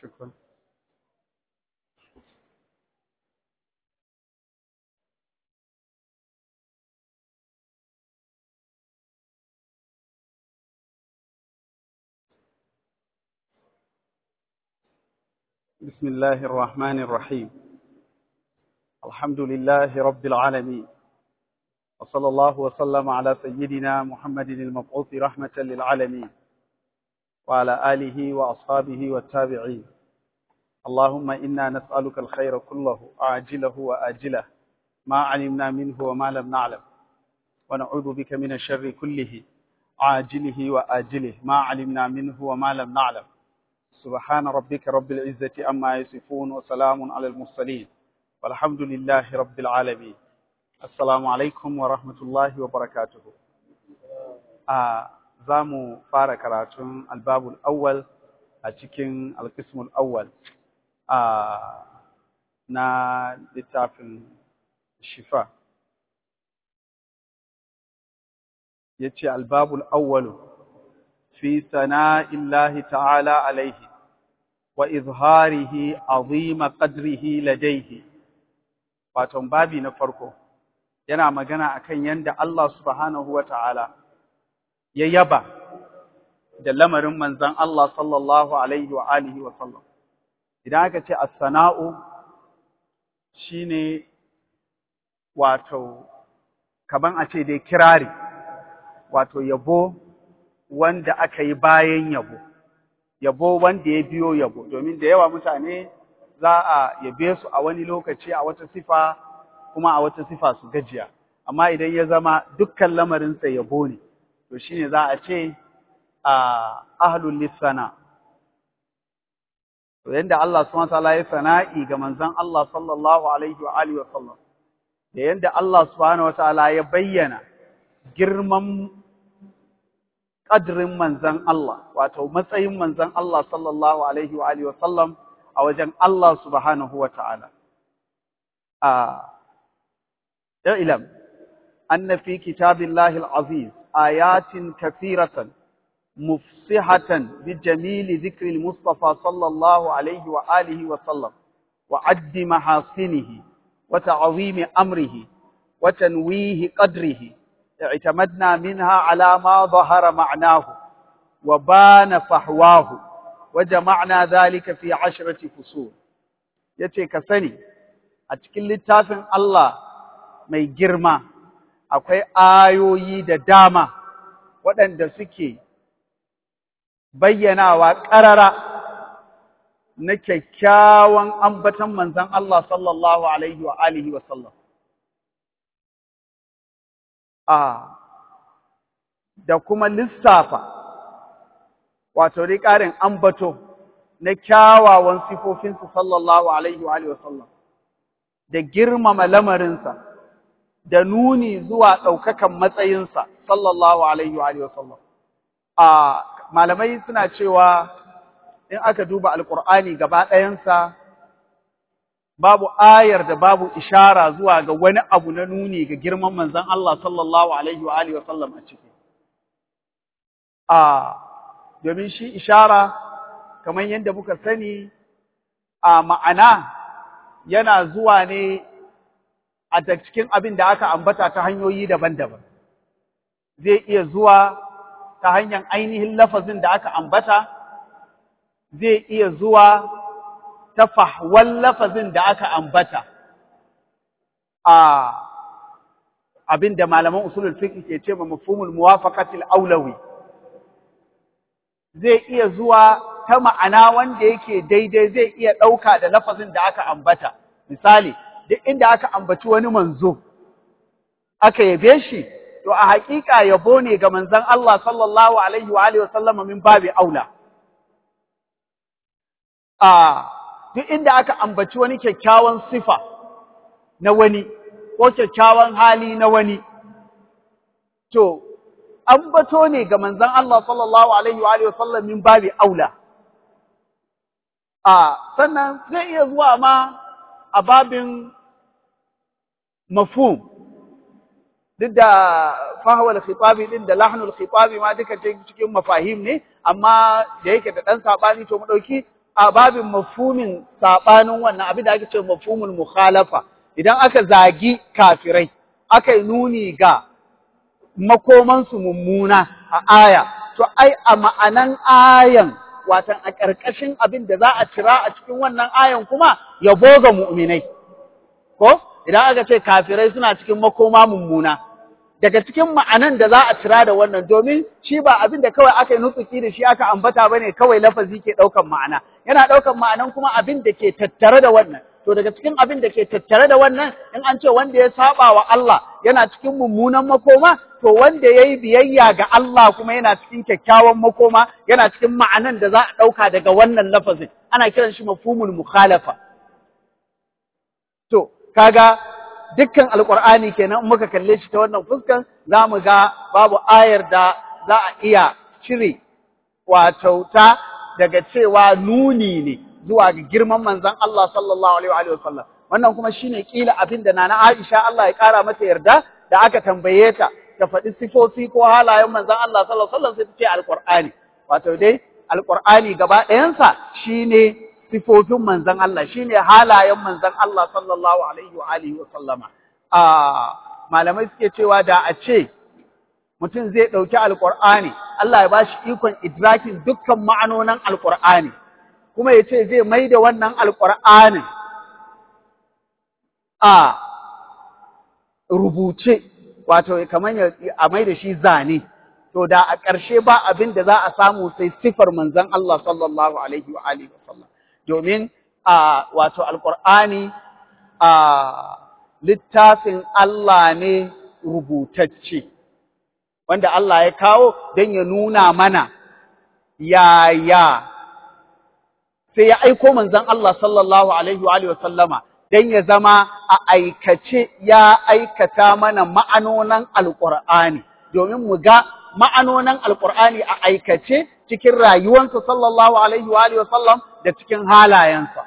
شكرا بسم الله الرحمن الرحيم الحمد لله رب العالمين وصلى الله وسلم على سيدنا محمد المبعوث رحمة للعالمين وعلى آله وأصحابه والتابعين اللهم إنا نسألك الخير كله عاجله وآجله ما علمنا منه وما لم نعلم ونعوذ بك من الشر كله عاجله وآجله ما علمنا منه وما لم نعلم سبحان ربك رب العزة عما يصفون وسلام على المرسلين والحمد لله رب العالمين السلام عليكم ورحمة الله وبركاته آه زامو فارا كراتون الباب الأول أتكين القسم الأول آه نا لتافن الشفاء يتي الباب الأول في ثناء الله تعالى عليه وإظهاره عظيم قدره لديه waton babi na farko yana magana akan yanda Allah subhanahu wata'ala ya yaba da lamarin manzon Allah sallallahu alaihi wa alihi wa sallam idan aka ce as-sana'u shine wato kaman a ce dai kirari wato yabo wanda aka yi bayan yabo, yabo wanda ya biyo yabo, domin da yawa mutane za a yabe su a wani lokaci a wata sifa kuma a wata sifa su gajiya, amma idan ya zama dukkan lamarinsa yabo ne, to shi ne za a ce a ahlul lissana. To yanda Allah subhanahu ta'ala ya sana'i ga manzon Allah sallallahu alaihi wa alihi wa sallam, da yanda Allah subhanahu wa ta'ala ya bayyana girman ƙadirin manzan Allah, wato matsayin manzan Allah sallallahu Alaihi wa Alihi wasallam a wajen Allah subhanahu wa ta'ala. Ya ilam, an na fi kitabin lahil aziz, ayatin kafiratan, mufsihatan bi jamili zikril Mustapha sallallahu Alaihi wa Alihi wasallam, wa addi mahasinihi, wa ta'azimi amrihi, wa tanwihi qadrihi. اعتمدنا منها على ما ظهر معناه وبان فحواه وجمعنا ذلك في عشرة فصول yace ka sani a cikin littafin Allah mai girma akwai ayoyi da dama waɗanda suke bayyanawa ƙarara na kyakkyawan ambatan manzon Allah sallallahu alaihi wa alihi wa sallam a da kuma lissafa wato dai ƙarin ambato na kyawawan sifofinsa sallallahu alaihi wa sallam da girmama lamarinsa da nuni zuwa ɗaukakan matsayinsa sallallahu alaihi wa sallam a malamai suna cewa in aka duba alƙur'ani gaba ɗayansa babu ayar da babu ishara zuwa ga wani abu na nuni ga girman manzon Allah sallallahu alaihi wa alihi wasallam a ciki a domin shi ishara kamar yadda muka sani a ma'ana yana zuwa ne a cikin abin da aka ambata ta hanyoyi daban-daban zai iya zuwa ta hanyar ainihin lafazin da aka ambata zai iya zuwa ta fahwan lafazin da aka ambata a abin da malaman usulul fiqh ke ce ma mafhumul muwafaqatil aulawi zai iya zuwa ta ma'ana wanda yake daidai zai iya ɗauka da lafazin da aka ambata misali duk inda aka ambaci wani manzo aka yabe shi to a haƙiƙa yabo ne ga manzon Allah sallallahu alaihi wa alihi wa sallam min babi aula a duk inda aka ambaci wani kyakkyawan sifa na wani ko kyakkyawan hali na wani to ambato ne ga manzon Allah sallallahu alaihi wa alihi wasallam min babi aula a sannan zai iya zuwa ma a babin mafhum duk da fahawal khitabi din da lahnul khitabi ma duka cikin mafahim ne amma da yake da dan sabani to mu dauki a babin mafhumin sabanin wannan abin da ake ce mafhumul mukhalafa idan aka zagi kafirai aka yi nuni ga makomansu mummuna a aya to ai a ma'anan ayan watan a ƙarƙashin abin da za a cira a cikin wannan ayan kuma yabo ga mu'minai ko idan aka ce kafirai suna cikin makoma mummuna daga cikin ma'anan da za a cira da wannan domin shi ba abin da kawai aka yi nutsuki da shi aka ambata bane kawai lafazi ke ɗaukan ma'ana yana ɗaukan ma'anan kuma abin da ke tattare da wannan to daga cikin abin da ke tattare da wannan in an ce wanda ya saba wa Allah yana cikin mummunan makoma to wanda ya yi biyayya ga Allah kuma yana cikin kyakkyawan makoma yana cikin ma'anan da za a ɗauka daga wannan lafazin ana kiran shi mafhumul mukhalafa to kaga dukkan alqur'ani kenan in muka kalle shi ta wannan fuskan zamu ga babu ayar da za a iya cire wato ta daga cewa nuni ne zuwa ga girman manzon Allah sallallahu alaihi wa sallam wannan kuma shine kila abin da nana Aisha Allah ya kara mata yarda da aka tambaye ta ta faɗi sifofi ko halayen manzon Allah sallallahu alaihi wasallam sai ta ce alqur'ani wato dai alqur'ani gaba ɗayansa shine sifofin manzon Allah shine halayen manzon Allah sallallahu alaihi wa alihi wa sallama a malamai suke cewa da a ce mutum zai ɗauki alqur'ani Allah ya bashi ikon idrakin dukkan ma'anonin alqur'ani kuma ya ce zai mai da wannan alqur'anin a rubuce wato kamar a mai da shi zane to da a ƙarshe ba abin da za a samu sai sifar manzon Allah sallallahu alaihi wa alihi wasallam domin a wato alqur'ani a littafin Allah ne rubutacce wanda Allah ya kawo don ya nuna mana yaya sai ya aiko manzon Allah sallallahu alaihi wa alihi wasallama don ya zama a aikace ya aikata mana ma'anonan alƙur'ani domin mu ga ma'anonan alƙur'ani a aikace cikin rayuwansa sallallahu alaihi wa alihi wasallam da cikin halayensa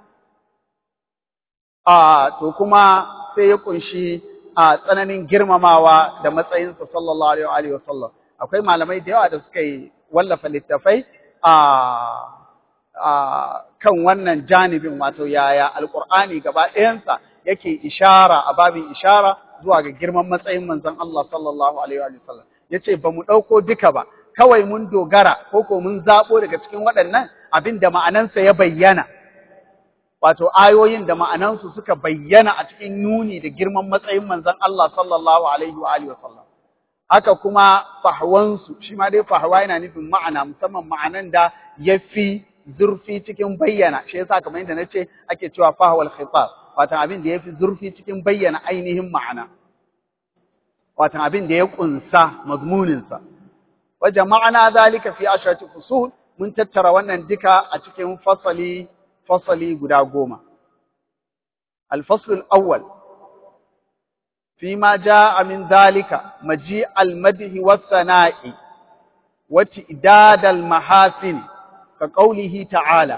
a to kuma sai ya kunshi a tsananin girmamawa da matsayinsa sallallahu alaihi wa alihi wasallam akwai malamai da yawa da suka yi wallafa littafai a kan wannan janibin wato yaya alkur'ani gaba ɗayansa yake ishara a babin ishara zuwa ga girman matsayin manzon Allah sallallahu alaihi wa sallam yace ba mu ɗauko duka ba kawai mun dogara ko ko mun zaɓo daga cikin waɗannan abin da ma'anansa ya bayyana wato ayoyin da ma'anansu suka bayyana a cikin nuni da girman matsayin manzon Allah sallallahu alaihi wa sallam haka kuma fahwansu shi ma dai fahwa yana nufin ma'ana musamman ma'anan da ya fi zurfi cikin bayyana shi yasa kamar yadda nace ake cewa fahwal khitab wato abin da yafi zurfi cikin bayyana ainihin ma'ana wato abin da ya kunsa mazmunin sa wa jama'ana zalika fi ashrati fusul mun tattara wannan duka a cikin fasali fasali guda goma الفصل الأول فيما جاء من ذلك مجيء المدح والثناء وتئداد المحاسن كقوله تعالى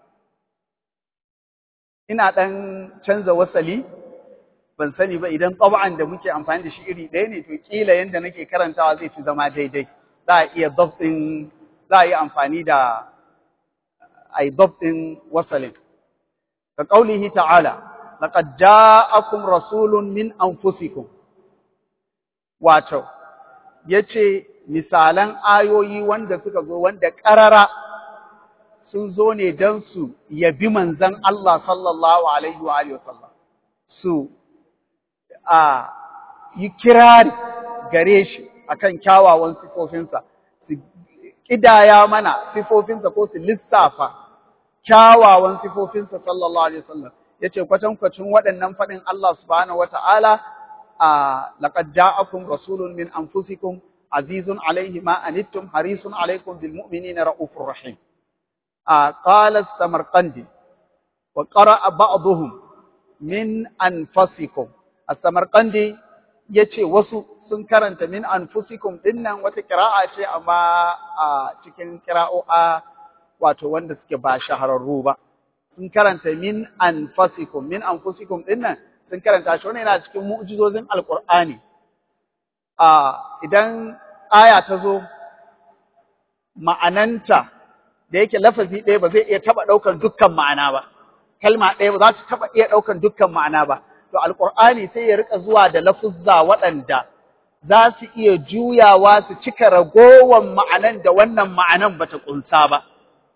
ina ɗan canza wasali ban sani ba idan tsaba'an da muke amfani da shi iri ɗaya ne to kila yanda nake karantawa zai fi zama daidai za a iya dabtin za a yi amfani da ai dabtin wasalin ka qaulihi ta'ala laqad ja'akum rasulun min anfusikum wato yace misalan ayoyi wanda suka zo wanda ƙarara sun zo ne don su yabi manzan Allah sallallahu Alaihi wa wasallam su a yi kirari gare shi akan kyawawan sifofinsa su ƙidaya mana sifofinsa ko su lissafa kyawawan sifofinsa sallallahu Alaihi wasallam ya ce kwatankwacin waɗannan faɗin Allah subhanahu wa ta'ala a laƙad ja'akum rasulun min anfusikum azizun alaihi ma anittum harisun alaikum bil mu'minina ra'ufur rahim قال السمرقندي وقرأ بعضهم من أنفسكم السمرقندي yace wasu sun karanta min anfusikum dinnan wata kira'a ce amma a cikin kira'o'a wato wanda suke ba shahararru ba sun karanta min anfasikum min anfusikum dinnan sun karanta shi wannan yana cikin mu'jizozin alqur'ani a idan aya ta zo ma'ananta da yake lafazi ɗaya ba zai iya taɓa ɗaukan dukkan ma'ana ba kalma ɗaya ba za su taɓa iya ɗaukan dukkan ma'ana ba to alƙur'ani sai ya rika zuwa da lafuzza waɗanda za su iya juyawa su cika ragowan ma'anan da wannan ma'anan bata ƙunsa ba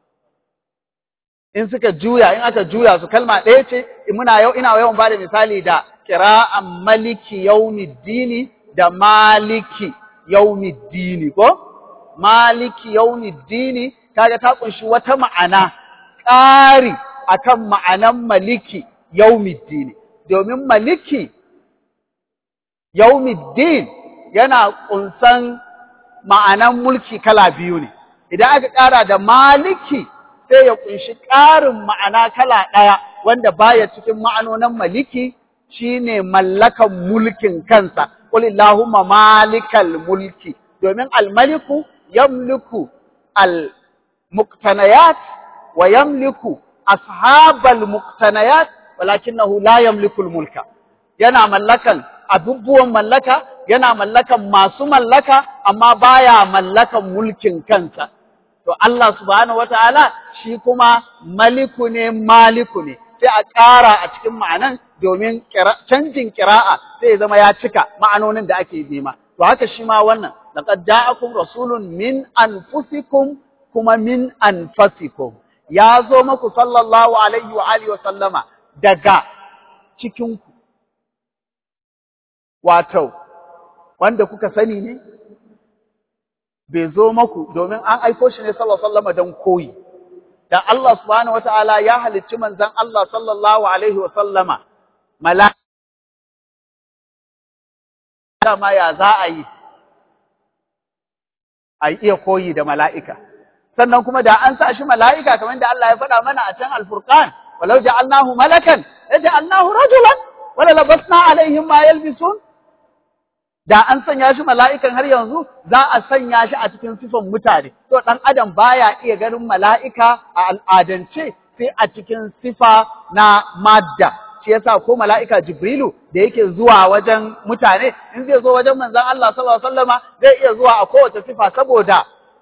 in suka juya in aka juya su kalma ɗaya ce muna yau ina yawan bada misali da qira'an maliki yaumiddini da maliki yaumiddini ko maliki yaumiddini kaga ta kunshi wata ma'ana ƙari akan ma'anan maliki yaumiddini domin maliki yaumiddin yana kunsan ma'anan mulki kala biyu ne idan aka ƙara da maliki sai ya kunshi ƙarin ma'ana kala ɗaya wanda baya cikin ma'anonin maliki shine mallakan mulkin kansa qul illahumma malikal mulki domin almaliku yamliku al muqtanayat wa yamliku ashabal muqtanayat walakinahu la yamliku al mulka yana mallakan abubuwan mallaka yana mallakan masu mallaka amma baya mallakan mulkin kansa to Allah subhanahu wataala shi kuma maliku ne maliku ne sai a ƙara a cikin ma'anan domin canjin ƙira'a sai zama ya cika ma'anonin da ake nema to haka shi ma wannan laqad ja'akum rasulun min anfusikum kuma min anfasikum ya zo muku sallallahu alaihi wa alihi wa sallama daga cikin ku wato wanda kuka sani ne bai zo maku domin an aiko shi ne sallallahu alaihi wasallam don koyi da Allah subhanahu wataala ya halicci manzon Allah sallallahu alaihi wasallama mala'ika ma ya za a yi a iya koyi da mala'ika sannan kuma da an sa shi mala'ika kamar da Allah ya faɗa mana a can al-Furqan walau ja'alnahu malakan ja'alnahu rajulan wala labasna alaihim ma yalbisun da an sanya shi mala'ikan har yanzu za a sanya shi a cikin sifan mutane. To ɗan adam baya iya ganin mala'ika a al'adance sai a cikin sifa na madda. Shi yasa ko mala'ika Jibrilu da yake zuwa wajen mutane, in zai zo wajen manzan Allah sallallahu Alaihi wasallama zai iya zuwa a kowace sifa saboda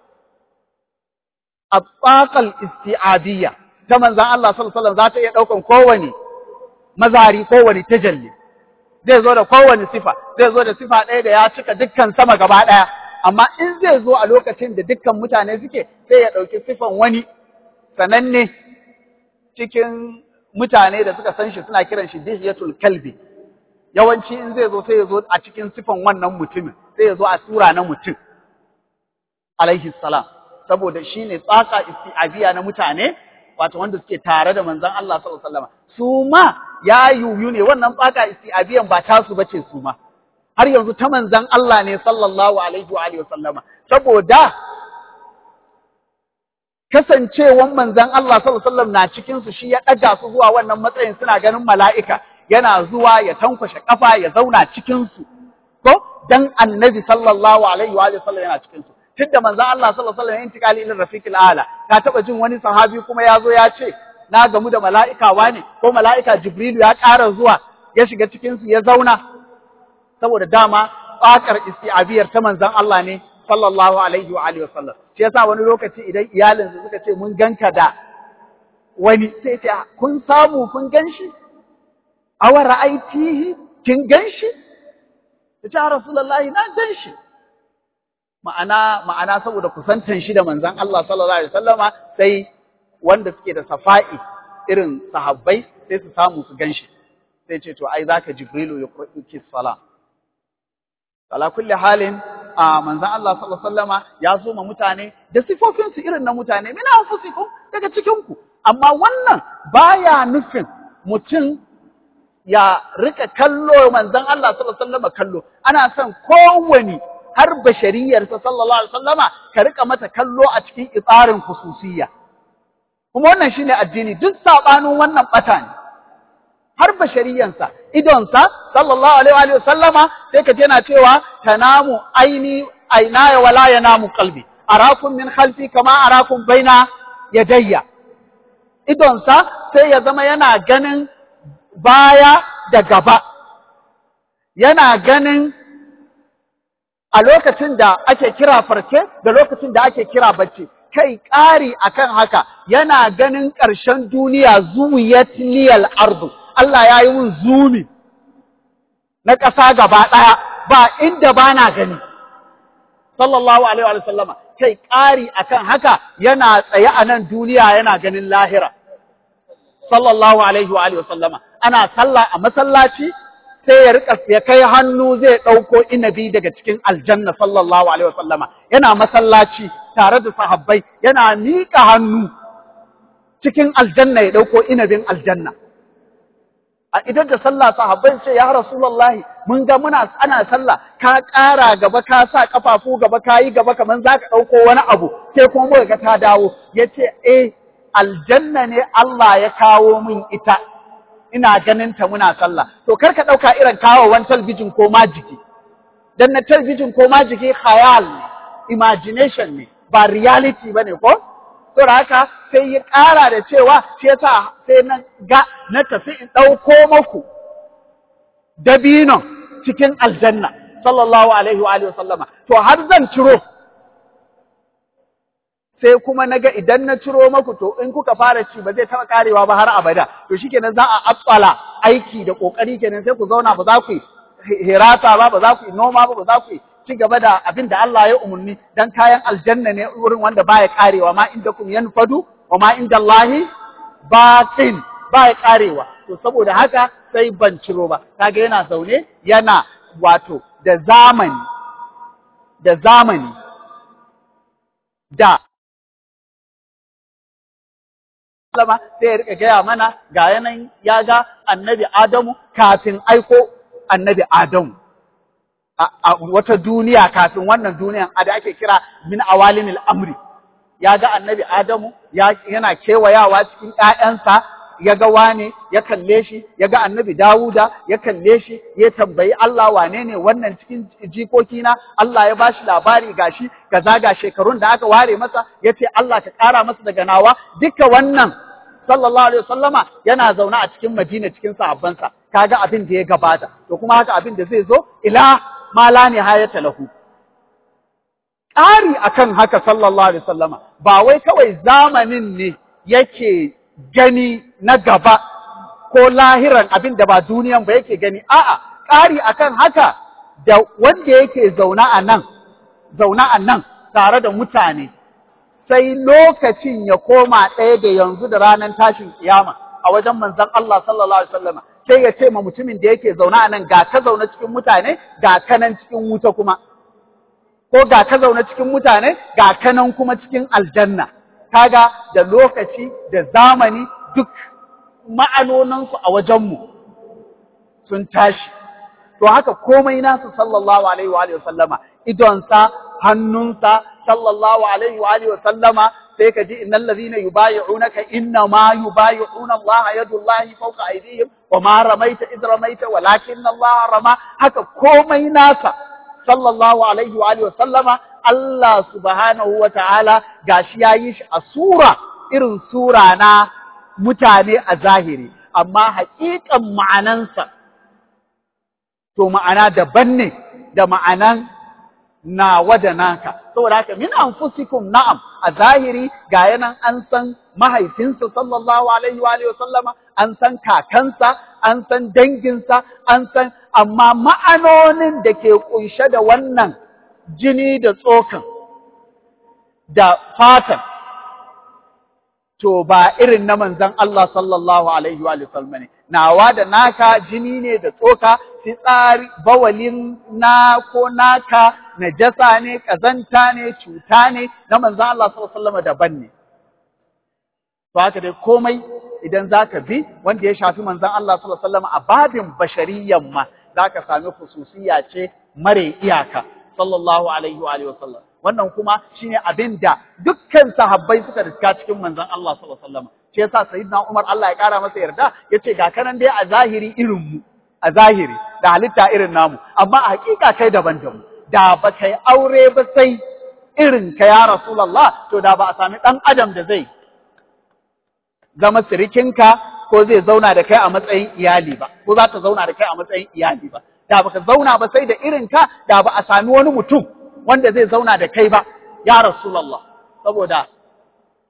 a tsakal isti'abiyya ta manzan Allah sallallahu Alaihi wasallam za ta iya ɗaukan kowane mazari kowane tajalli. zai zo da kowane sifa, zai zo da sifa ɗaya da ya cika dukkan sama gaba ɗaya, amma in zai zo a lokacin da dukkan mutane suke sai ya ɗauki sifan wani sananne cikin mutane da suka san shi suna kiran shi dihiyatul kalbi. Yawanci in zai zo sai ya zo a cikin sifan wannan mutumin, sai ya zo a sura na mutum, alaihi salam, saboda shi ne tsaka isti'abiya na mutane, wato wanda suke tare da manzon Allah sallallahu alaihi wasallam. Su ma ya yuyu ne wannan tsaka isti'abiyan ba tasu bace su ma har yanzu ta manzon Allah ne sallallahu alaihi wa alihi wasallama saboda kasancewan manzon Allah sallallahu alaihi wasallam na cikin su shi ya daga su zuwa wannan matsayin suna ganin mala'ika yana zuwa ya tankwashe kafa ya zauna cikin su ko dan annabi sallallahu alaihi wa alihi wasallam yana cikin su tunda manzon Allah sallallahu alaihi wasallam intikali ila rafiqil ala ka taba jin wani sahabi kuma ya zo ya ce na gamu da mala'ika wane ko mala'ika Jibrilu ya ƙara zuwa ya shiga cikinsu ya zauna, saboda dama tsakar isti'abiyar ta manzan Allah ne, sallallahu Alaihi wa Alaihi wasallam. Shi yasa wani lokaci idan iyalinsu suka ce mun ganka da wani sai ce, kun samu kun gan shi? Awa ra'aitihi kin gan shi? Ta ce, Rasulullahi na gan shi. Ma'ana, ma'ana saboda kusantan shi da manzan Allah sallallahu Alaihi wasallama sai wanda suke da safa'i irin sahabbai sai su samu su ganshi sai ce to ai zaka jibrilu ya qur'uki sala ala kulli halin a manzon Allah sallallahu alaihi wasallama ya zo ma mutane da sifofin su irin na mutane mina anfusikum daga cikin ku amma wannan baya nufin mutum ya rika kallo manzon Allah sallallahu alaihi wasallama kallo ana son kowani har bashariyarsa sallallahu alaihi wasallama ka rika mata kallo a cikin itsarin khususiyya kuma wannan shine addini duk sabanin wannan bata ne har bashariyansa idonsa sallallahu alaihi wa sallama sai ka yana cewa tanamu aini ainaya wala yanamu qalbi arakum min khalfi kama arakum baina yadayya idonsa sai ya zama yana ganin baya da gaba yana ganin a lokacin da ake kira farke da lokacin da ake kira bacci kai ƙari akan haka yana ganin ƙarshen duniya zuwiyat liyal ardu Allah ya yi mun zumi na ƙasa gaba ɗaya ba inda ba na gani sallallahu alaihi wa sallama kai ƙari akan haka yana tsaye a nan duniya yana ganin lahira sallallahu alaihi wa alihi sallama ana sallah a masallaci sai ya rika ya kai hannu zai ɗauko inabi daga cikin aljanna sallallahu alaihi wa sallama yana masallaci tare da sahabbai yana miƙa hannu cikin aljanna ya ɗauko inabin aljanna a idan da sallah sahabbai ce ya rasulullahi mun ga muna ana sallah ka ƙara gaba ka sa kafafu gaba ka yi gaba kaman zaka ɗauko wani abu sai kuma muka ga ta dawo yace eh aljanna ne Allah ya kawo min ita ina ganin ta muna sallah to kar ka ɗauka irin kawowan talbijin ko majiki dan na talbijin ko majiki khayal ne imagination ne ba reality bane ko Saboda haka sai ya ƙara da cewa shi yasa sai na ga na tafi in ɗauko maku dabinon cikin aljanna sallallahu alaihi wa alihi sallama to har zan ciro sai kuma naga idan na ciro maku to in kuka fara ci ba zai taɓa karewa ba har abada to shikenan za a atsala aiki da kokari kenan sai ku zauna ba za ku yi hirata ba ba za ku yi noma ba ba za ku yi ci gaba da abin da Allah ya umarni dan kayan aljanna ne wurin wanda baya karewa ma inda kum yanfadu wa ma inda Allahi baqin baya karewa to saboda haka sai ban ciro ba kaga yana zaune yana wato da zamani da zamani da sallama sai ya rika gaya mana ga yanayin ya ga annabi Adamu kafin aiko annabi Adamu a wata duniya kafin wannan duniyan da ake kira min awalinil amri ya ga annabi Adamu yana kewayawa cikin ‘ya'yansa ya ga wane ya kalle shi ya ga annabi Dawuda ya kalle shi ya tambayi Allah wane ne wannan cikin jikokina Allah ya bashi labari gashi kaza ga shekarun da aka ware masa ya ce Allah ka ƙara masa daga nawa duka wannan sallallahu alaihi wasallama yana zaune a cikin Madina cikin sahabbansa kaga abin da ya gabata to kuma haka abin da zai zo ila ma la nihayata lahu ƙari akan haka sallallahu alaihi wasallama ba wai kawai zamanin ne yake gani na gaba ko lahiran abin da ba duniyan ba yake gani a'a ƙari akan haka da wanda yake zauna a nan zauna a nan tare da mutane sai lokacin ya koma ɗaya da yanzu da ranar tashin kiyama a wajen manzon Allah sallallahu alaihi wasallama sai ya ce ma mutumin da yake zaune a nan ga ka zaune cikin mutane ga ka nan cikin wuta kuma ko ga ka zaune cikin mutane ga ka nan kuma cikin aljanna kaga da lokaci da zamani duk ma'anoninsu a wajenmu sun tashi to haka komai nasu sallallahu alaihi wa alihi sallama idonsa hannunsa sallallahu alaihi wa alihi sallama sai ka ji innal ladhina yubayi'unaka inna ma yubayi'una Allah yadullahi fawqa aydihim wa ma ramaita id ramaita walakin Allah rama haka komai nasa sallallahu alaihi wa alihi sallama Allah subhanahu wa ta'ala gashi yayi shi a sura irin sura na mutane a zahiri amma haƙiƙan ma'anansa to ma'ana daban ne da ma'anan nawa da naka saboda haka min anfusikum na'am a zahiri ga yanan an san mahaifinsa sallallahu alaihi wa alihi sallama an san kakansa an san danginsa an san amma ma'anonin da ke kunshe da wannan jini da tsokan da fatan to ba irin na manzon Allah sallallahu alaihi wa sallam ne nawa da naka jini ne da tsoka fitsari bawalin na ko naka najasa ne kazanta ne cuta ne na manzon Allah sallallahu alaihi wa sallam daban ne to haka dai komai idan zaka bi wanda ya shafi manzon Allah sallallahu alaihi wa sallam a babin bashariyyan ma zaka sami khususiyya ce mare iyaka sallallahu alaihi wa alihi wa sallam wannan kuma shine abin da dukkan sahabbai suka riska cikin manzon Allah sallallahu alaihi wasallam shi yasa sayyidina Umar Allah ya kara masa yarda yace ga kanan dai a zahiri irin mu a zahiri da halitta irin namu amma a hakika kai daban da mu da ba kai aure ba sai irin ka ya Rasulullah to da ba a sami dan adam da zai zama sirikinka ko zai zauna da kai a matsayin iyali ba ko za ta zauna da kai a matsayin iyali ba da baka zauna ba sai da irin ka da ba a sami wani mutum wanda zai zauna da kai ba ya Rasulullah saboda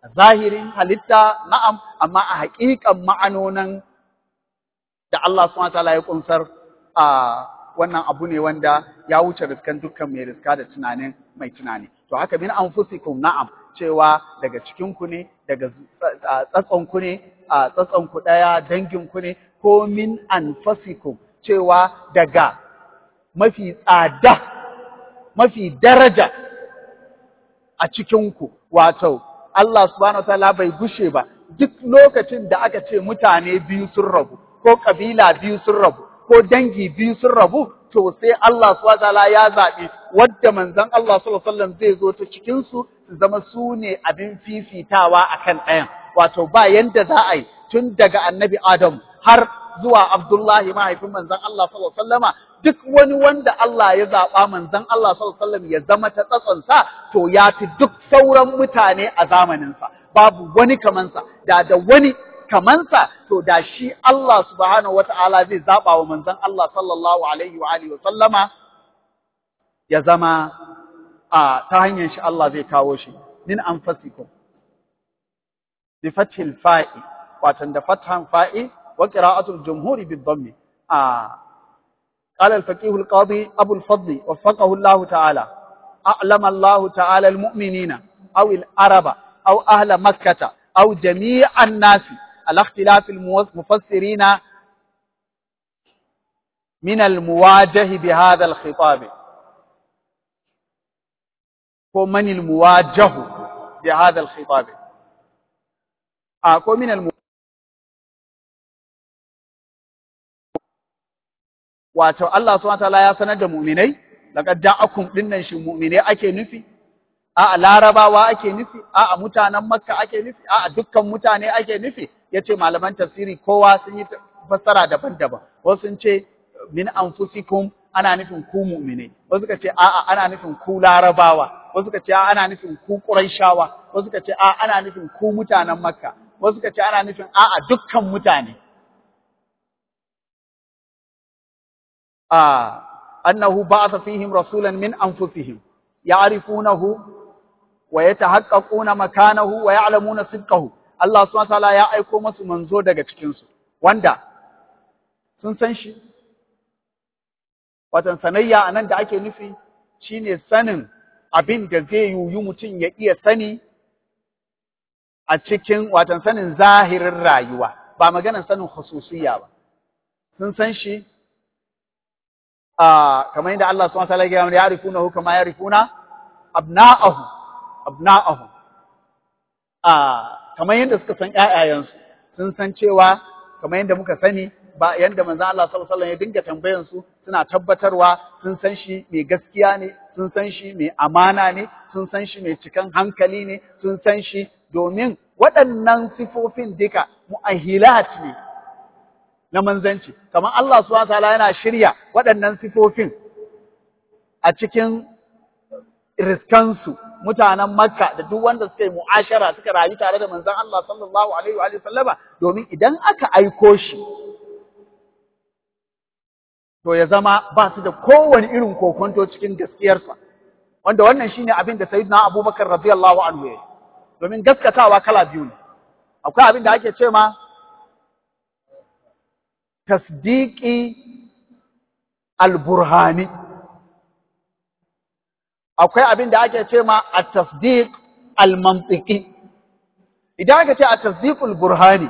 zahirin halitta na'am amma a haƙiƙan ma'anonan da Allah subhanahu wataala ya kunsar a wannan abu ne wanda ya wuce riskan dukkan mai riska da tunanin mai tunani to haka min anfusikum na'am cewa daga cikin ku ne daga tsatson ku ne a tsatson ku daya dangin ku ne ko min anfusikum cewa daga mafi tsada mafi daraja a cikin ku wato Allah subhanahu wataala bai gushe ba duk lokacin da aka ce mutane biyu sun rabu ko kabila biyu sun rabu ko dangi biyu sun rabu to sai Allah subhanahu wataala ya zaɓi wadda manzon Allah sallallahu alaihi wasallam zai zo ta cikin su su zama su ne abin fifitawa akan ɗayan wato ba yanda za a yi tun daga annabi Adam har zuwa Abdullahi mahaifin manzon Allah sallallahu alaihi wasallama duk wani wanda Allah ya zaɓa manzon Allah sallallahu alaihi wasallam ya zama ta tsatsonsa to ya fi duk sauran mutane a zamaninsa babu wani kamansa da da wani kamansa to da shi Allah subhanahu wata'ala zai zaɓa wa manzon Allah sallallahu alaihi wa alihi wa sallama ya zama a ta hanyar shi Allah zai kawo shi min anfasikum bi fathil fa'i watan da fathan fa'i wa qira'atul jumhuri bid dhammi a قال الفقيه القاضي أبو الفضل وفقه الله تعالى أعلم الله تعالى المؤمنين أو العرب أو أهل مكة أو جميع الناس على اختلاف المفسرين من المواجه بهذا الخطاب ومن المواجه بهذا الخطاب أكو من الم... wato Allah subhanahu wataala ya sanar da mu'minai laqad ja'akum dinnan shi mu'minai ake nufi a'a larabawa ake nufi a'a mutanen makka ake nufi a'a dukkan mutane ake nufi yace malaman tafsiri kowa sun yi fassara daban-daban wasu sun ce min anfusikum ana nufin ku mu'minai wasu suka ce a'a ana nufin ku larabawa wasu suka ce a'a ana nufin ku quraishawa wasu suka ce a'a ana nufin ku mutanen makka wasu suka ce ana nufin a'a dukkan mutane a annahu ba'atha fihim rasulan min anfusihim ya'rifunahu wa yatahaqqaquna makanahu wa ya'lamuna sidqahu Allah subhanahu wataala ya aiko musu manzo daga cikin su wanda sun san shi watan sanayya anan da ake nufi shine sanin abin da zai yuyu mutum ya iya sani a cikin watan sanin zahirin rayuwa ba maganar sanin khususiyya ba sun san shi a kamar yadda Allah subhanahu wataala ya ya ya'rifunahu kama ya'rifuna abna'ahu abna'ahu a kamar yadda suka san ƴaƴayensu sun san cewa kamar yadda muka sani ba yadda manzon Allah sallallahu alaihi wasallam ya dinga tambayan su suna tabbatarwa sun san shi mai gaskiya ne sun san shi mai amana ne sun san shi mai cikan hankali ne sun san shi domin waɗannan sifofin duka mu'ahilat ne na manzanci kamar Allah subhanahu wataala yana shirya waɗannan sifofin a cikin riskansu mutanen Makka da duk wanda suka yi mu'ashara suka rayu tare da manzon Allah sallallahu alaihi wa sallama domin idan aka aiko shi to ya zama ba su da kowane irin kokonto cikin gaskiyarsa wanda wannan shine abin da sayyidina Abubakar radiyallahu anhu ya domin gaskatawa kala biyu ne akwai abin da ake ce ma tasdiqi al-burhani akwai abin da ake ce ma at-tasdiq al-mantiqi idan aka ce at-tasdiq al-burhani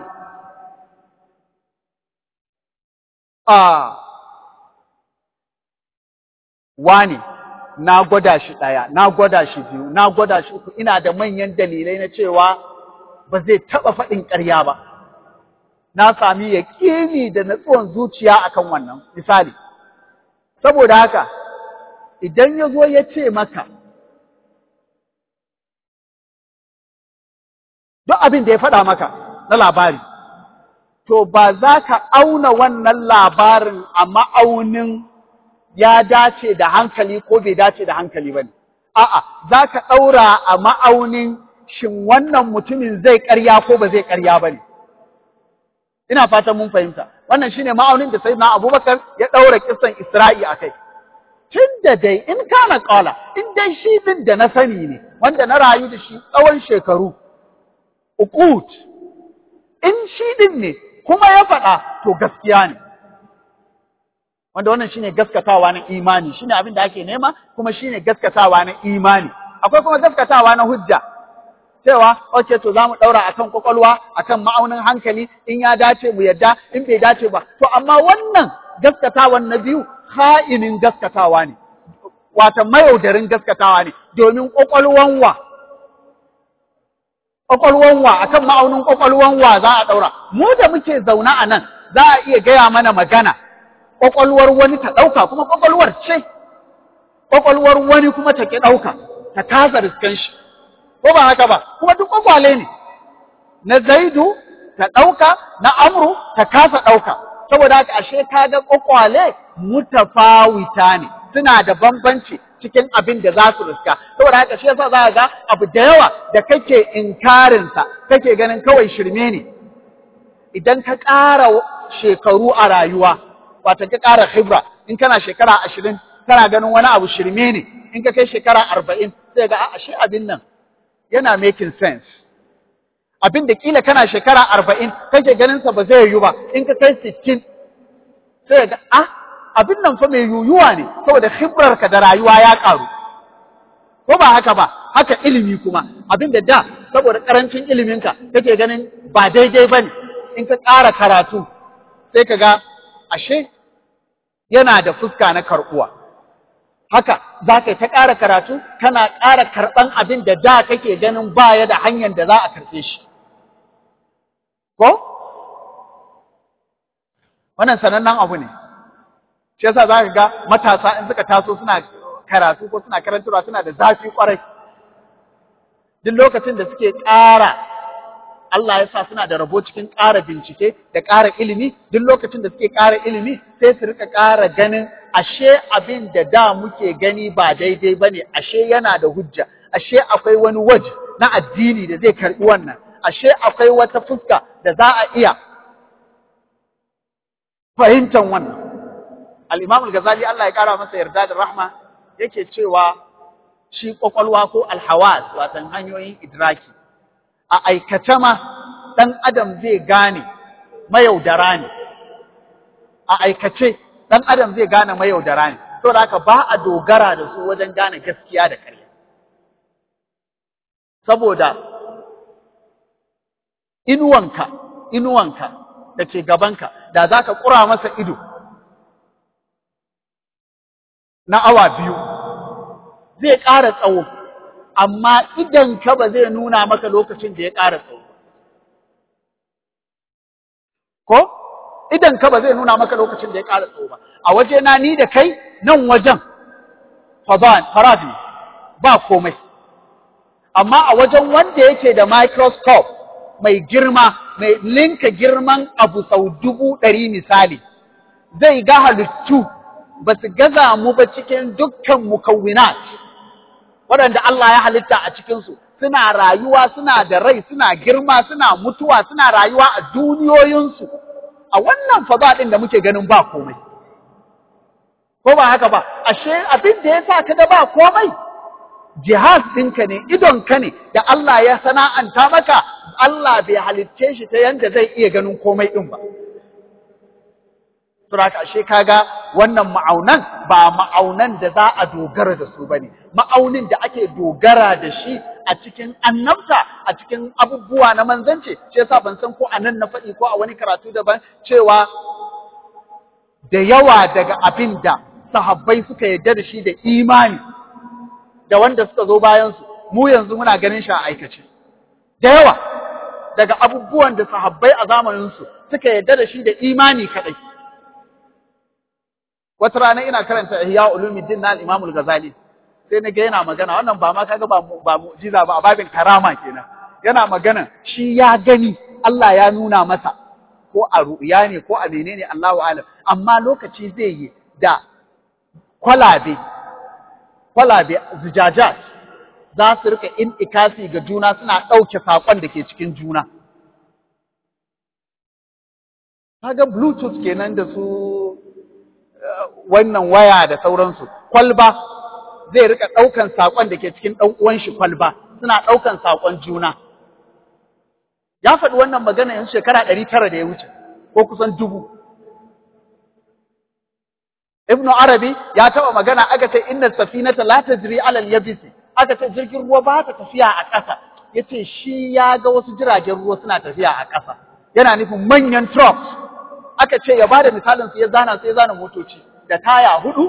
a wani na gwada shi ɗaya, na gwada shi biyu, na gwada shi uku, ina da manyan dalilai na cewa ba zai taɓa faɗin ƙarya ba. Na sami yaƙini da natsuwan zuciya akan wannan, misali. Saboda haka, idan ya zo ya ce maka, duk abin da ya faɗa maka na labari, to ba za ka auna wannan labarin a ma'aunin ya dace da hankali ko bai dace da hankali ba ne. A'a, za ka ɗaura a ma'aunin shin wannan mutumin zai ƙarya ko ba zai ƙarya ba ne. Ina fatan mun fahimta. Wannan shine ma'aunin da Sayyidina Abubakar ya ɗaura kisan Isra'i a kai. Tun da dai in kana ƙala, in dai shi din da na sani ne, wanda na rayu da shi tsawon shekaru, uqut in shi din ne kuma ya faɗa to gaskiya ne wanda wannan shine gaskatawa na imani shine abin da ake nema kuma shine gaskatawa na imani akwai kuma gaskatawa na hujja cewa okay to zamu daura akan kwakwalwa akan ma'aunin hankali in ya dace mu yadda in bai dace ba to amma wannan gaskatawan na biyu ha'inin gaskatawa ne wata mayaudarin gaskatawa ne domin kwakwalwan wa kwakwalwan wa akan ma'aunin kwakwalwan wa za a daura mu da muke zauna a nan za a iya gaya mana magana kwakwalwar wani ta ɗauka kuma kwakwalwar ce kwakwalwar wani kuma ta ki ɗauka ta kasa riskan shi ko ba haka ba kuma duk kwakwale ne na zaidu ta ɗauka na amru ta kasa ɗauka saboda haka ashe ka ga kwakwale mutafawita ne suna da bambanci cikin abin da za su riska saboda haka shi yasa za ga abu da yawa da kake inkarinsa kake ganin kawai shirme ne idan ka ƙara shekaru a rayuwa wato ka ƙara khibra in kana shekara ashirin kana ganin wani abu shirme ne in ka kai shekara arba'in sai ga ashe abin nan yana making sense abin da kila kana shekara arba'in kake ganin sa ba zai yiwu ba in ka kai sittin sai ga ah abin nan fa mai yuyuwa ne saboda khibrar ka da rayuwa ya ƙaru ko ba haka ba haka ilimi kuma abin da da saboda karancin iliminka kake ganin ba daidai bane in ka ƙara karatu sai ka ga ashe yana da fuska na karɓuwa. Haka za ka ta ƙara karatu, kana ƙara karɓan abin da da kake ganin baya da hanyar da za a karɓe shi. Ko? Wannan sanannen abu ne. Shi yasa za ka ga matasa in suka taso suna karatu ko suna karantarwa suna da zafi ƙwarai. Duk lokacin da suke ƙara Allah ya sa suna da rabo cikin ƙara bincike da ƙara ilimi, duk lokacin da suke ƙara ilimi sai su rika ƙara ganin ashe abin da da muke gani ba daidai ba ne, ashe yana da hujja, ashe akwai wani waje na addini da zai karɓi wannan, ashe akwai wata fuska da za a iya fahimtar wannan. Al-Imam al-Ghazali Allah ya ƙara masa yarda da rahma yake cewa shi ƙwaƙwalwa ko alhawas watan hanyoyin idraki a aikace ma ɗan adam zai gane mayaudara ne a aikace ɗan adam zai gane mayaudara ne saboda haka ba a dogara da su wajen gane gaskiya da ƙarya saboda inuwanka inuwanka da ke gabanka da za ka ƙura masa ido na awa biyu zai ƙara tsawo amma idan ka ba zai nuna maka lokacin da ya ƙara tsawo. Ko? Idan ka ba zai nuna maka lokacin da ya ƙara tsawo ba. A waje na ni da kai nan wajen farazi ba komai. Amma a wajen wanda yake da microscope mai girma, mai linka girman abu sau dubu ɗari misali, zai ga halittu ba su gaza mu ba cikin dukkan mukawinat. waɗanda Allah ya halitta a cikinsu suna rayuwa suna da rai suna girma suna mutuwa suna rayuwa a duniyoyinsu a wannan faza ɗin da muke ganin ba komai ko ba haka ba ashe abin da ya sa ka da ba komai jihaz ɗinka ne idonka ne da Allah ya sana'anta maka Allah bai halicce shi ta yanda zai iya ganin komai ɗin ba Suraka ashe kaga wannan ma'aunan ba ma'aunan da za a dogara da su bane ma'aunin da ake dogara da shi a cikin annabta a cikin abubuwa na manzanci shi yasa ban san ko a nan na faɗi ko a wani karatu daban cewa da yawa daga abin da sahabbai suka yarda da shi da imani da wanda suka zo bayan su mu yanzu muna ganin shi a aikace da yawa daga abubuwan da sahabbai a zamanin su suka yarda da shi da imani kadai wata rana ina karanta Ihya Ulumuddin na Imam Al-Ghazali sai na ga yana magana wannan ba ma kaga ba ba mu'jiza ba a babin karama kenan yana magana shi ya gani Allah ya nuna masa ko a ru'ya ne ko a menene Allahu alam amma lokaci zai yi da kwalabe kwalabe zujajat za su rika intikasi ga juna suna ɗauke saƙon da ke cikin juna kaga bluetooth kenan da su wannan waya da sauransu kwalba zai rika ɗaukan saƙon da ke cikin ɗan uwan shi kwalba suna ɗaukan saƙon juna ya faɗi wannan magana yanzu shekara ɗari tara da ya wuce ko kusan dubu Ibn Arabi ya taɓa magana aka ce inna safinata la tajri ala al-yabisi aka ce jirgin ruwa ba ta tafiya a ƙasa yace shi ya ga wasu jiragen ruwa suna tafiya a ƙasa yana nufin manyan trucks aka ce ya bada misalin su ya zana su ya zana motoci da taya hudu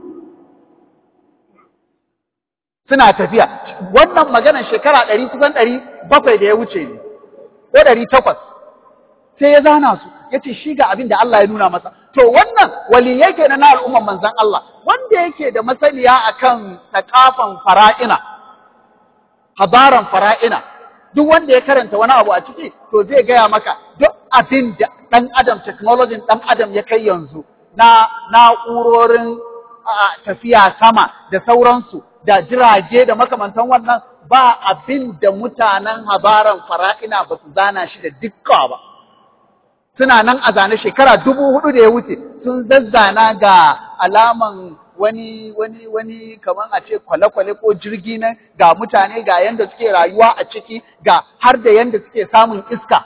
suna tafiya wannan maganar shekara ɗari kusan ɗari bakwai da ya wuce ne ko ɗari takwas sai ya zana su ya ce shi ga abin da Allah ya nuna masa to wannan waliyai kenan na al'umman manzon Allah wanda yake da masaniya akan takafan fara'ina habaran fara'ina duk wanda ya karanta wani abu a ciki to zai gaya maka duk abin da ɗan adam technology ɗan adam ya kai yanzu na na'urorin tafiya sama da sauransu da jirage da makamantan wannan ba abin da mutanen habaran fara'ina ba su zana shi da dukka ba suna nan a zane shekara dubu hudu da ya wuce sun zazzana ga alaman wani wani wani kamar a ce kwale-kwale ko jirgi nan ga mutane ga yanda suke rayuwa a ciki ga har da yanda suke samun iska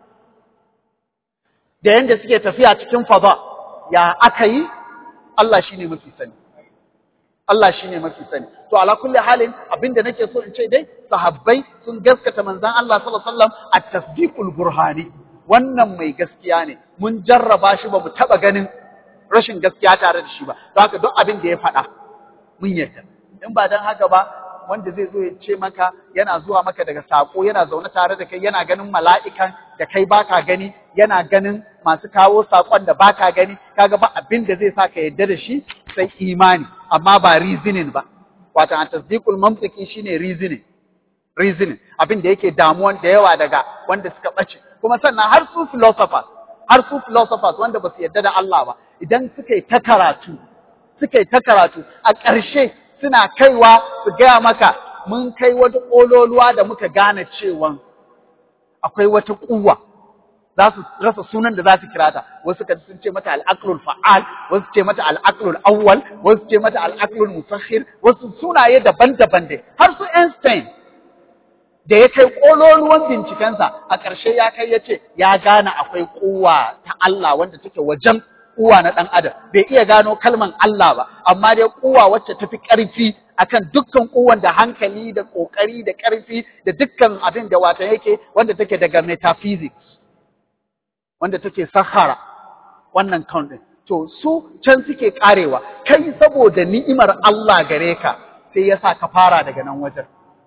da yanda suke tafiya cikin faza ya aka yi Allah shine mafi sani Allah shine mafi sani to ala kulli halin abinda nake so in ce dai sahabbai sun gaskata manzon Allah sallallahu alaihi wasallam at-tasdiqul burhani wannan mai gaskiya ne mun jarraba shi ba mu taba ganin rashin gaskiya tare da shi ba don haka duk abin da ya faɗa mun yarda in ba dan haka ba wanda zai zo ya ce maka yana zuwa maka daga sako yana zaune tare da kai yana ganin mala'ikan da kai baka gani yana ganin masu kawo sakon da baka gani kaga ba abin da zai sa ka yarda da shi sai imani amma ba reasoning ba wato an tasdiqul mantiqi shine reasoning reasoning abin da yake damuwan da yawa daga wanda suka bace kuma sannan har su philosophers har su philosophers wanda ba su yarda da Allah ba idan suka yi ta karatu suka yi ta karatu a ƙarshe suna kaiwa su gaya maka mun kai wata ƙololuwa da muka gane cewa akwai wata ƙuwa za su rasa sunan da za su kira ta wasu ka sun ce mata al'aqlul fa'al wasu ce mata al'aqlul awwal wasu ce mata al'aqlul musakhir wasu sunaye daban-daban dai har su Einstein da ya kai ƙololuwan bincikensa a ƙarshe ya kai ya ce ya gane akwai ƙuwa ta Allah wanda take wajen ƙuwa na ɗan adam bai iya gano kalman Allah ba amma dai ƙuwa wacce ta fi ƙarfi akan dukkan ƙuwan da hankali da ƙoƙari da ƙarfi da dukkan abin da wata yake wanda take daga metaphysics wanda take sahara wannan count ɗin to su can suke ƙarewa kai saboda ni'imar Allah gare ka sai ya sa ka fara daga nan wajen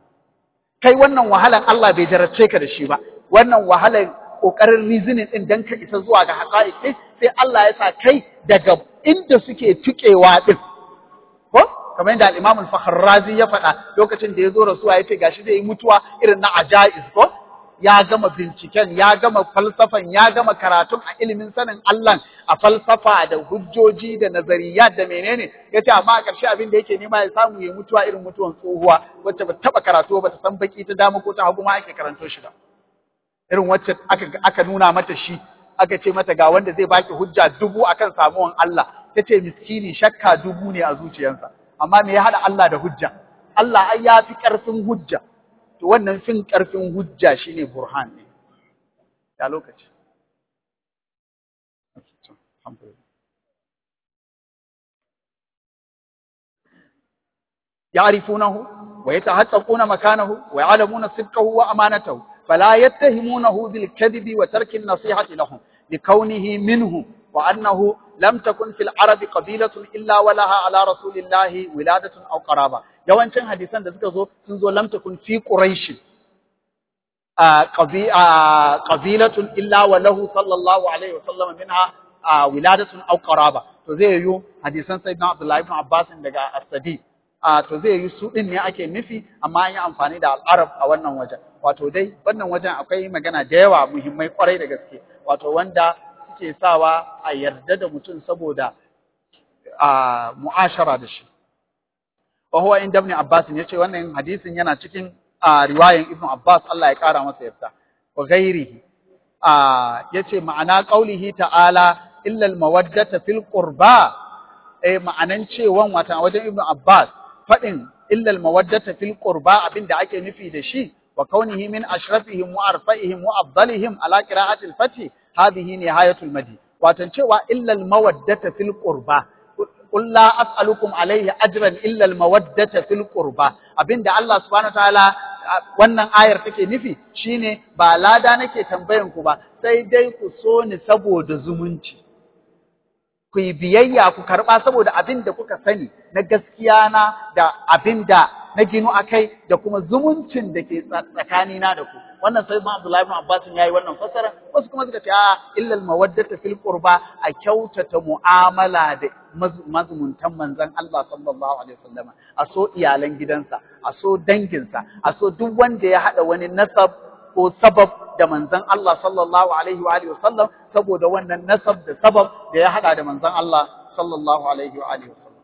kai wannan wahalan Allah bai jarabce ka da shi ba wannan wahalan kokarin reasoning din dan ka isa zuwa ga haqa'iq din sai Allah ya sa kai daga inda suke tukewa din ko kamar yadda al-Imam al-Fakhrrazi ya faɗa lokacin da ya zo rasuwa ya ce gashi zai yi mutuwa irin na ajaiz ko ya gama binciken ya gama falsafan ya gama karatun a ilimin sanin Allah a falsafa da hujjoji da nazariyat da menene yace amma a ƙarshe abin da yake nema ya samu ya mutuwa irin mutuwan tsohuwa wacce ba taba karatu ba ta san baki ta dama ko ta hagu ma ake karanto shi ba irin wacce aka aka nuna mata shi aka ce mata ga wanda zai baki hujja dubu akan samuwan Allah tace miskini shakka dubu ne a zuciyarsa amma me ya hada Allah da hujja Allah ai ya fi ƙarfin hujja to wannan fin ƙarfin hujja shine burhan ne ya lokaci يعرفونه ويتحققون مكانه ويعلمون صدقه وأمانته فلا يتهمونه بالكذب وترك النصيحة لهم لكونه منهم وأنه لم تكن في العرب قبيلة إلا ولها على رسول الله ولادة أو قرابة yawancin hadisan da suka zo sun zo lam takun fi quraish qabilatun illa wa lahu sallallahu alaihi wa sallam minha wiladatun aw qaraba to zai yi hadisan sayyidina abdullahi ibn abbas daga as-sadi to zai yi su din ne ake nufi amma an yi amfani da al-arab a wannan wajen wato dai wannan wajen akwai magana da yawa muhimmai kwarai da gaske wato wanda suke sawa a yarda da mutum saboda mu'ashara da shi wa huwa inda ibn Abbas yace wannan hadisin yana cikin riwayan Ibn Abbas Allah ya kara masa yarda wa ghairihi yace ma'ana qaulihi ta'ala illa al-mawaddata fil qurba eh ma'anan cewan wata wajen Ibn Abbas fadin illa al-mawaddata fil qurba abinda ake nufi da shi wa kaunihi min ashrafihim wa arfa'ihim wa afdalihim ala qira'ati al-fath hadhihi nihayatul madi watan cewa illa al-mawaddata fil qurba qul la as'alukum alayhi ajran illa al-mawaddata fil qurba abinda Allah subhanahu wataala wannan ayar take nufi shine ba lada nake tambayan ku ba sai dai ku so ni saboda zumunci ku yi biyayya ku karɓa saboda abin da kuka sani na gaskiya na da abin da na ginu a kai da kuma zumuncin da ke tsakanina da ku wannan sai ma Abdullahi ibn Abbas ya yi wannan fasara wasu kuma suka ce a illal mawaddata fil qurba a kyautata mu'amala da mazumuntan manzon Allah sallallahu alaihi wasallam a so iyalan gidansa a so danginsa a so duk wanda ya hada wani nasab ko sabab da manzon Allah sallallahu alaihi wa alihi wasallam saboda wannan nasab da sabab da ya hada da manzon Allah sallallahu alaihi wa alihi wasallam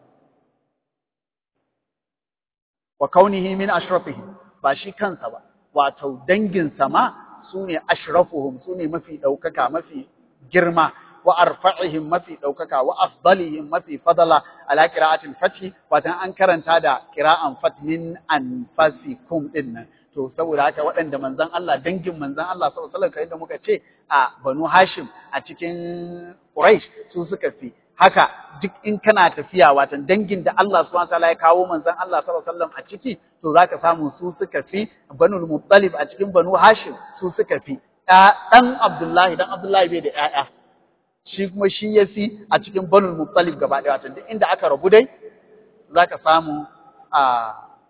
wa kaunihi min ashrafihi ba shi kansa ba wato dangin sama sune ashrafuhum sune mafi daukaka mafi girma wa arfa'ihim mafi daukaka wa afdalihim mafi fadala ala qira'atil fath watan an karanta da qira'an fat min anfasikum dinnan to saboda haka waɗanda manzon Allah dangin manzon Allah sallallahu alaihi wasallam da muka ce a Banu Hashim a cikin Quraysh su suka fi haka duk in kana tafiya watan dangin da Allah subhanahu wataala ya kawo manzon Allah sallallahu alaihi wasallam a ciki to zaka samu su suka fi Banu Muttalib a cikin Banu Hashim su suka fi dan Abdullahi dan Abdullahi bai da ƴaƴa shi kuma shi ya fi a cikin Banu Muttalib gaba ɗaya watan duk inda aka rabu dai zaka samu a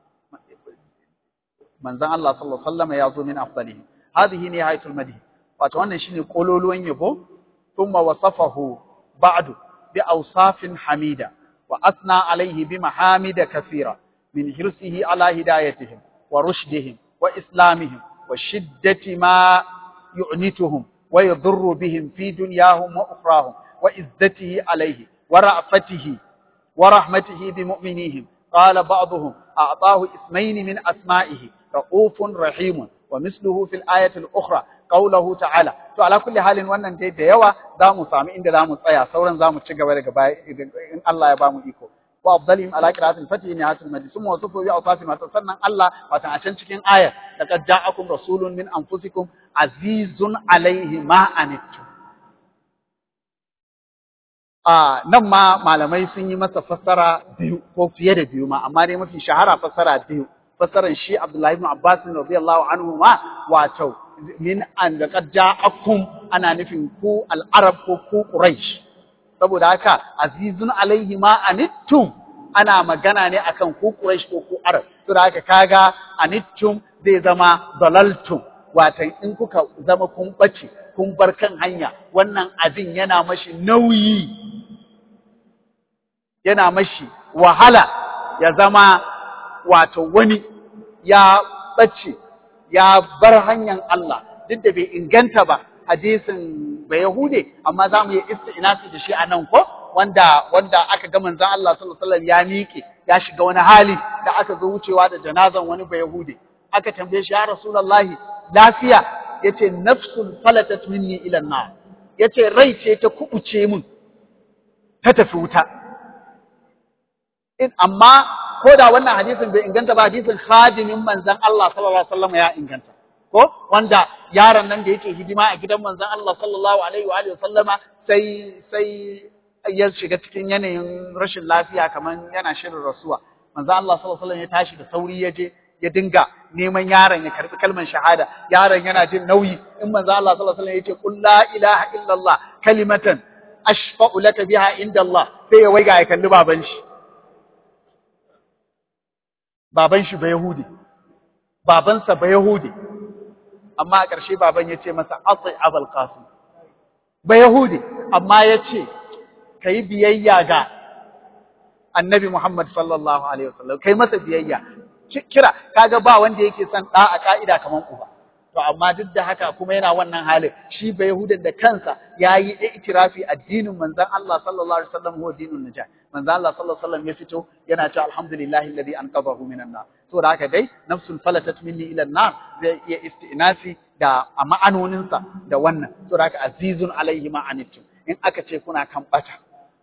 manzon Allah sallallahu alaihi wasallam ya zo min afdalihi hadhihi nihayatul madhi wato wannan shine kololuwan yabo thumma wasafahu ba'du bi awsafin hamida wa asna alaihi bi mahamida kathira min hirsihi ala hidayatihim wa rushdihim wa islamihim wa shiddati ma yu'nituhum wa yadurru bihim fi dunyahum wa ukhrahum wa izzatihi alaihi wa ra'fatihi wa rahmatihi bi mu'minihim قال بعضهم أعطاه اسمين من أسمائه رؤوف رحيم ومثله في الآية الأخرى قوله تعالى to ala kulli halin wannan dai da yawa za mu sami inda za mu tsaya sauran za mu ci gaba daga baya in Allah ya ba mu iko wa afdalihim ala qira'atil fatih ni hatul majlis summa wasufu bi awsafi ma sannan Allah watan a can cikin ayar laqad ja'akum rasulun min anfusikum azizun alaihi ma anittum a nan ma malamai sun yi masa fassara biyu ko fiye da biyu ma amma dai mafi shahara fassara biyu fassaran shi Abdullahi ibn Abbas radiyallahu anhu ma wato min an laqad ja'akum ana nufin ku al-arab ko ku quraish saboda haka azizun alaihi ma anittum ana magana ne akan ku quraish ko ku arab saboda haka kaga anittum zai zama dalaltum watan in kuka zama kun bace kun bar kan hanya wannan abin yana mashi nauyi yana mashi wahala ya zama wato wani ya ɓace ya bar hanyar Allah duk da bai inganta ba hadisin bai Yahude amma za mu yi isti'nasi da shi a nan ko wanda wanda aka ga manzon Allah sallallahu alaihi wasallam ya miƙe ya shiga wani hali da aka zo wucewa da janazan wani bai Yahude aka tambaye shi ya Rasulullahi lafiya yace nafsul falatat minni ila an-nar yace rai ce ta kubuce min ta tafi wuta in amma ko da wannan hadisin bai inganta ba hadisin khadimin manzon Allah sallallahu alaihi wasallam ya inganta ko wanda yaron nan da yake hidima a gidan manzon Allah sallallahu alaihi wa alihi wasallama sai sai ya shiga cikin yanayin rashin lafiya kaman yana shirin rasuwa manzon Allah sallallahu alaihi wasallam ya tashi da sauri ya je ya dinga neman yaron ya karbi kalmar shahada yaron yana jin nauyi in manzon Allah sallallahu alaihi wasallam ya ce qul la ilaha illallah kalimatan ashfa'u laka biha inda Allah sai ya waiga ya kalli baban shi baban shi ba Yahudi, babansa ba Yahudi, amma a ƙarshe baban ya ce masa asai abal qasim ba Yahudi, amma ya ce, ka yi biyayya ga annabi Muhammad sallallahu Alaihi wasallam, ka yi masa biyayya, kira, kaga ba wanda yake son ɗa a ƙa'ida kamar uba. To, amma duk da haka kuma yana wannan halin, shi ba Yahudan da kansa ya yi itirafi addinin manzan Allah sallallahu Alaihi wasallam huwa dinun najah. manzo Allah sallallahu alaihi wasallam ya fito yana cewa alhamdulillahi alladhi anqadhahu minan nar so da haka dai nafsul falatat minni ila nar zai iya istinasi da a ma'anonin sa da wannan so da haka azizun alaihi ma anittum in aka ce kuna kan bata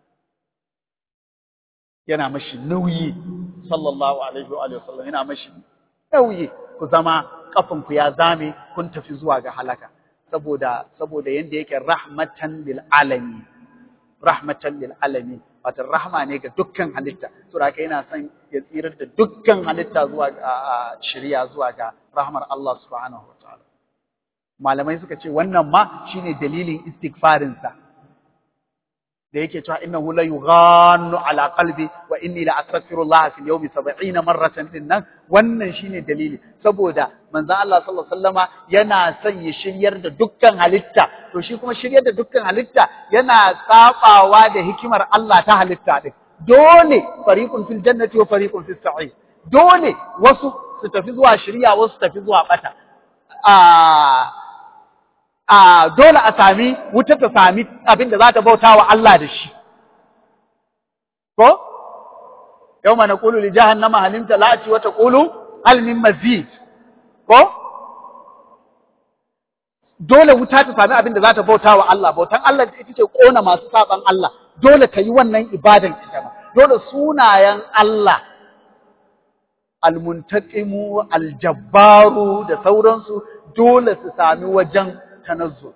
yana mashi nauyi sallallahu alaihi wa sallam yana mashi nauyi ku zama kafan ku ya zame kun tafi zuwa ga halaka saboda saboda yanda yake rahmatan lil alamin rahmatan lil alamin wato rahma ne ga dukkan halitta saboda haka yana son ya tsirar da dukkan halitta zuwa ga shari'a zuwa ga rahmar Allah subhanahu wataala malamai suka ce wannan ma shine dalilin istighfarin sa da yake cewa innahu la yughannu ala qalbi wa inni la astaghfirullah fil yawmi 70 marratan din nan wannan shine dalili saboda manzon Allah sallallahu alaihi wasallama yana son ya shiryar da dukkan halitta to shi kuma shiryar da dukkan halitta yana sabawa da hikimar Allah ta halitta din dole fariqun fil jannati wa fariqun fis sa'ir dole wasu su tafi zuwa shiriya wasu su tafi zuwa bata a a dole a sami wuta ta sami abin da za ta bauta wa Allah da shi. Ko? Yau mana ƙulu li jahannama halimta la'aci wata ƙulu halmin mazid. Ko? Dole wuta ta sami abin da za ta bauta wa Allah, bautan Allah ita ce ƙona masu saɓan Allah, dole ka yi wannan ibadan ita ma. Dole sunayen Allah, almuntaƙimu, aljabbaru da sauransu, dole su sami wajen tanazzul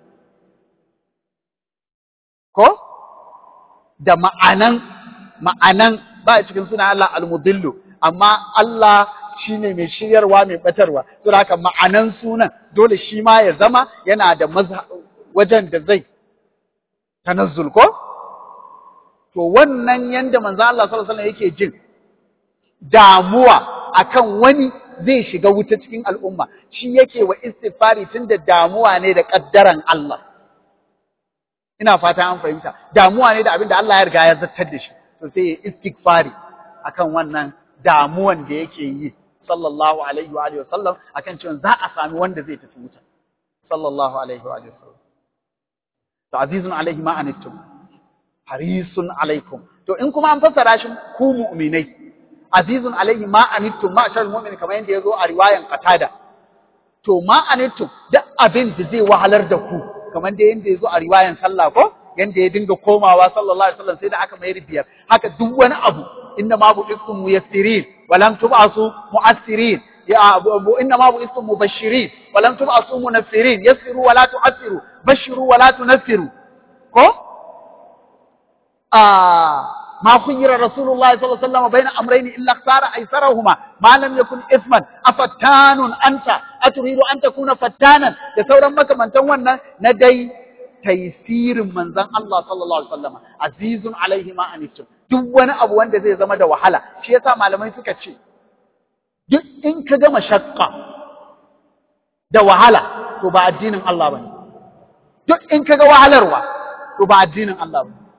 ko da ma'anan ma'anan ba a cikin suna Allah al-mudillu amma Allah shine mai shiryarwa mai batarwa to haka ma'anan sunan dole shi ma ya zama yana da wajen da zai tanazzul ko to wannan yanda manzo Allah sallallahu alaihi wasallam yake jin damuwa akan wani zai shiga wuta cikin al'umma shi yake wa istighfari tunda damuwa ne da kaddaran Allah ina fata an fahimta damuwa ne da abin da Allah ya riga ya zartar da shi to sai ya istighfari akan wannan damuwan da yake yi sallallahu alaihi wa alihi wasallam akan cewa za a sami wanda zai tafi wuta sallallahu alaihi wa alihi wasallam to azizun alaihi ma anittum harisun alaikum to in kuma an fassara shi ku mu'minai azizun alaihi ma anittum ma shar mu'min kamar yadda yazo a riwayan qatada to ma anittum duk abin da zai wahalar da ku kamar da yanda yazo a riwayan sallah ko yanda ya dinga komawa sallallahu alaihi wasallam sai da aka mai biyar haka duk wani abu inna ma bu'ithum muyassirin wa lam tub'asu mu'assirin ya inna ma bu'ithum mubashirin wa lam tub'asu munaffirin yassiru wa la tu'assiru bashiru wa la tunaffiru ko ah ما خير رسول الله صلى الله عليه وسلم بين أمرين إلا اختار أيسرهما ما لم يكن إثما أفتان أنت أتريد أن تكون فتانا يسورا مكا من تونا ندي تيسير من ذن الله صلى الله عليه وسلم عزيز عليه ما أنتم duk wani abu wanda zai zama da wahala shi yasa malamai suka ce duk in ka gama shakka da wahala to ba addinin Allah bane duk in ka ga wahalarwa to ba addinin Allah bane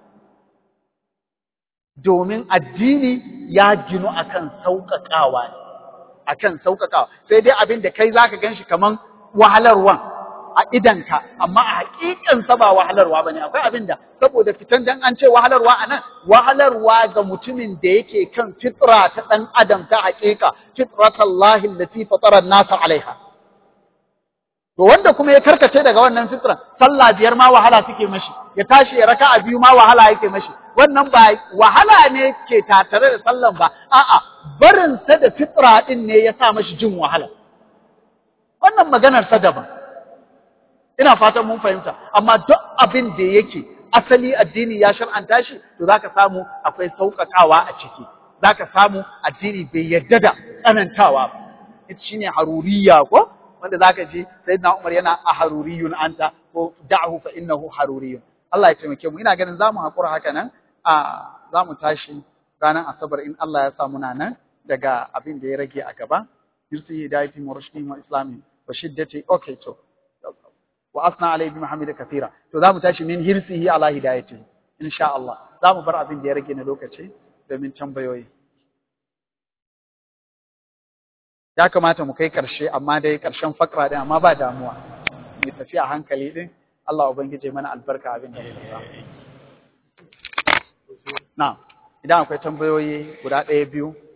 domin addini ya ginu akan sauƙaƙawa ne akan sauƙaƙawa sai dai abin da kai zaka ganshi kaman wahalarwan a idanka amma a haƙiƙan sa ba wahalarwa bane akwai abin da saboda fitan dan an ce wahalarwa anan wahalarwa ga mutumin da yake kan fitra ta dan adam ta haƙiƙa fitratallahi allati fatara an-nasa alaiha to wanda kuma ya karkace daga wannan fitran sallah biyar ma wahala suke mashi ya tashi ya raka'a biyu ma wahala yake mashi wannan ba wahala ne ke tatare da sallan ba a'a barin sa da fitra din ne ya sa mashi jin wahala wannan maganar sa daban ina fatan mun fahimta amma duk abin da yake asali addini ya shar'anta shi to zaka samu akwai sauƙaƙawa a ciki zaka samu addini bai yarda da tsanantawa ba ita shine haruriya ko wanda zaka ji sayyidina Umar yana a haruriyun anta ko da'hu fa innahu haruriyun Allah ya taimake mu ina ganin zamu hakura haka nan a zamu tashi ranar asabar in Allah ya sa muna nan daga abin da ya rage a gaba yursi hidayati wa rushdi wa islami wa shiddati okay to wa asna alayhi bi muhammad kathira to zamu tashi min hirsihi ala hidayati insha Allah zamu bar abin da ya rage na lokaci domin tambayoyi ya kamata mu kai ƙarshe amma dai ƙarshen fakra din amma ba damuwa mu tafi a hankali din Allah ubangije mana albarka abin da muka samu na idan akwai tambayoyi guda ɗaya biyu